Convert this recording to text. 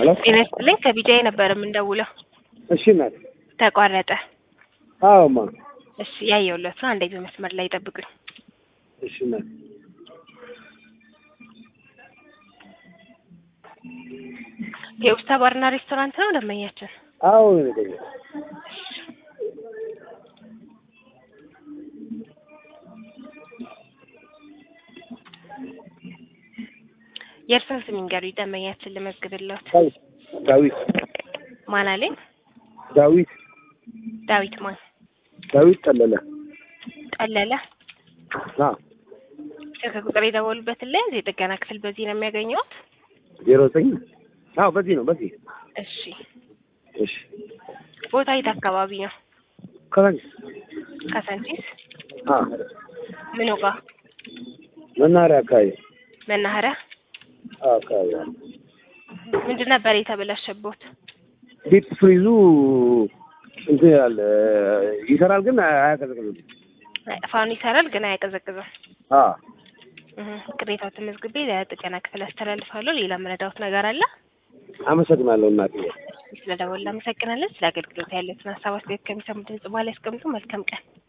ሄሎ ጤና ይስጥልኝ ከቢጃይ ነበር የምንደውለው እሺ እናት ተቋረጠ አዎማ እሺ ያየሁለት ነው አንዴ በመስመር ላይ ይጠብቁኝ እሺ እናት የውስታ ባርና ሬስቶራንት ነው ደንበኛችን አዎ ነገ የእርስን ስም ይንገሩኝ ደንበኛችን ልመዝግብለት ዳዊት ማን አለኝ ዳዊት ዳዊት ማን ዳዊት ጠለለ ጠለለ አ ስልክ ቁጥር የደወሉበትን ላይ የጥገና ክፍል በዚህ ነው የሚያገኘውት ዜሮ ዘጠኝ አዎ በዚህ ነው በዚህ እሺ እሺ ቦታ የት አካባቢ ነው ከዛንች ካሳንቺስ አ ምኑ ጋር መናኸሪያ አካባቢ መናኸሪያ አዎ አካባቢ አለ ምንድን ነበር የተበላሸቦት ዲፕ ፍሪዙ እንትን ይላል ይሰራል ግን አያቀዘቅዝም ፋኑ ይሰራል ግን አያቀዘቅዝም አ እህ ቅሬታው ተመዝግቤ ለጥገና ክፍል አስተላልፋለሁ ሌላ መረዳውት ነገር አለ አመሰግናለሁ እናቴ ስለደወልን አመሰግናለን ስለ አገልግሎት ያለትን ሀሳብ አስተያየት ከሚሰሙ ድምጽ በኋላ ያስቀምጡ መልካም ቀን